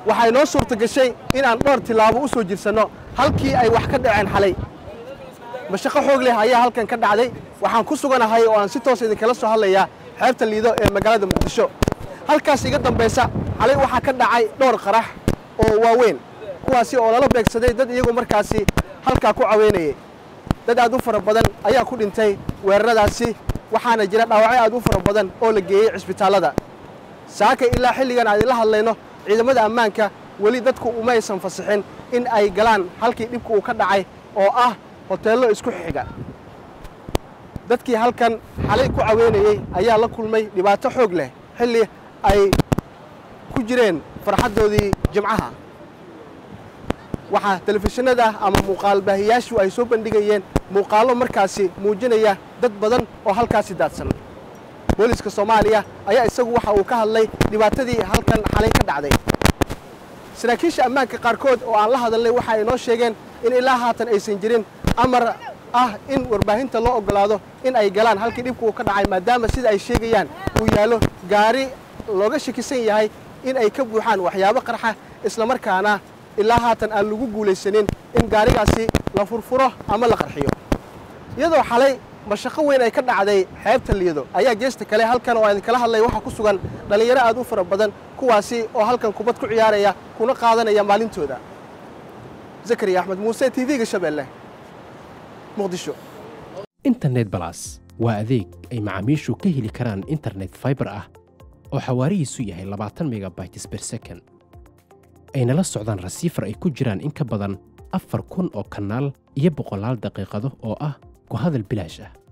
waxay noo suurta gashay inaan dhowr tillaabo u soo jirsanno halkii ay wax ka dhaceen xalay mashaqo xoog leh ayaa halkan ka dhacday waxaan ku suganahay oo aan si toos idinkala soo hadlayaa xeebta liido ee magaalada muqdisho halkaas iga dambaysa xalay waxaa ka dhacay dhowr qarax oo waaweyn kuwaasi oo lala beegsaday dad iyagu markaasi halkaa ku caweynayay dad aad u fara badan ayaa ku dhintay weeraradaasi waxaana jira dhaawacyo aad u fara badan oo la geeyey cisbitaallada saaka ilaa xilligan aan idinla hadlayno ciidamada ammaanka weli dadku umaysan fasixin in ay galaan halkii dhibka uu ka dhacay oo ah hoteello isku xiga dadkii halkan xalay ku caweynayey ayaa la kulmay dhibaato xoog leh xilli ay ku jireen farxaddoodii jimcaha waxaa telefishinada ama muuqaal baahiyaashu ay soo bandhigayeen muuqaallo markaasi muujinaya dad badan oo halkaasi daadsan booliiska soomaaliya ayaa isagu waxa uu ka hadlay dhibaatadii halkan xalay ka dhacday saraakiisha ammaanka qaarkood oo aan la hadalnay waxa ay noo sheegeen in ilaa haatan aysan jirin amar ah in warbaahinta loo oggolaado in ay galaan halkii dhibku uu ka dhacay maadaama sida ay sheegayaan uu yaallo gaari looga shakisan yahay in ay ka buuxaan waxyaabo qarxa islamarkaana ilaa haatan aan lagu guulaysanin in gaarigaasi la furfuro ama la qarxiyo iyadoo xalay mashaqo weyn ay ka dhacday xeebta liido ayaa geesta kale halkan oo idinkala hadlay waxaa ku sugan dhallinyaro aad u fara badan kuwaasi oo halkan kubad ku ciyaaraya kuna qaadanaya maalintooda zakariya axmed muuse t v-ga shabeelle muqdisho internet balas waa adeeg ay macaamiishu ka heli karaan internet faibar ah oo xawaarihiisu yahay labaatan megabytes ber second ayna la socdaan rasiifar ay ku jiraan in ka badan afar kun oo kanaal iyo boqolaal daqiiqado oo ah ku hadal bilaash ah